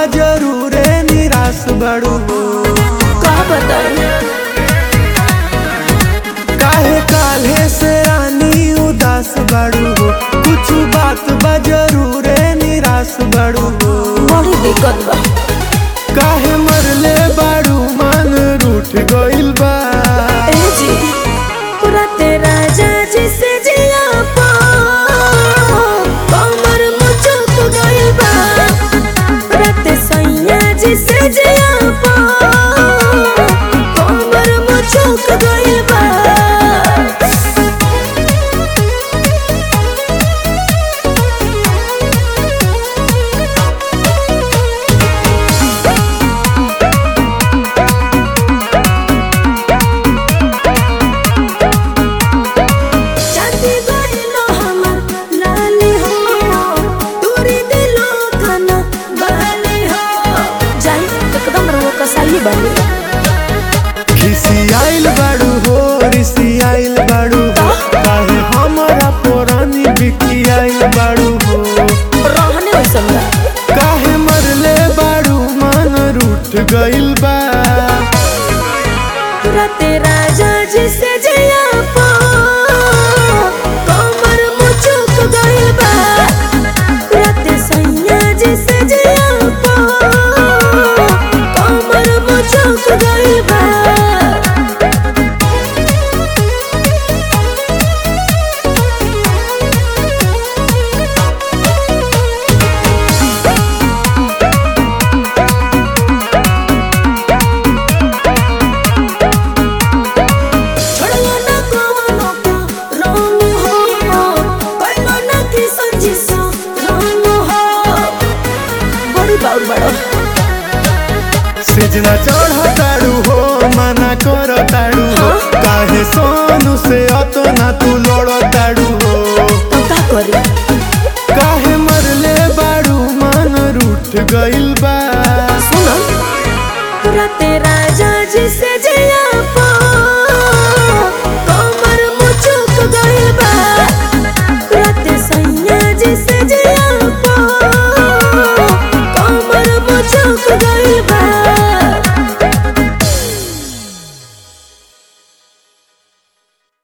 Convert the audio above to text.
जरूरे निराश बड़ू का बताई काहे काल्हे से रानी उदास बड़ू कुछ बात बा जरूरे निराश बड़ू बड़ी दिक्कत बा काहे मरले बाड़ू मन रूठ गइल बा ए जी पूरा तेरा जाजी से जिया पा कमर मुचुक गइल बा रात सैया जी से जिया पा कमर मुचुक गइल बा चांदी गइलो हमर लाली हो तोरी दिलो खाना बाली हो जाई एकदम रहो कसाई बनी खिसी आइल बाड़ू हो रिसी आइल बाड़ू हो काहे हमरा पुरानी बिकी आइल बाड़ू हो रहने वैसन बा काहे मरले बाड़ू मन रूठ गइल बा पूरा तेरा जाजी से जिया पा कमर मुचुक गइल बा रात सैया जी से जिया पा कमर मुचुक गइल बा छोड़लो ना कोनो को रंग हो पहिलो ना कृष्ण जी सो रंग हो बड़ी बाउर बड़ो सिजना चढ़ ताड़ू हो मना कर ताड़ू हो काहे सोनू से अतो ना तू लड़ ताड़ू हो तो का करी काहे मरले बाड़ू मन रूठ गइल बा सुनो पूरा तेरा जाजी से जिया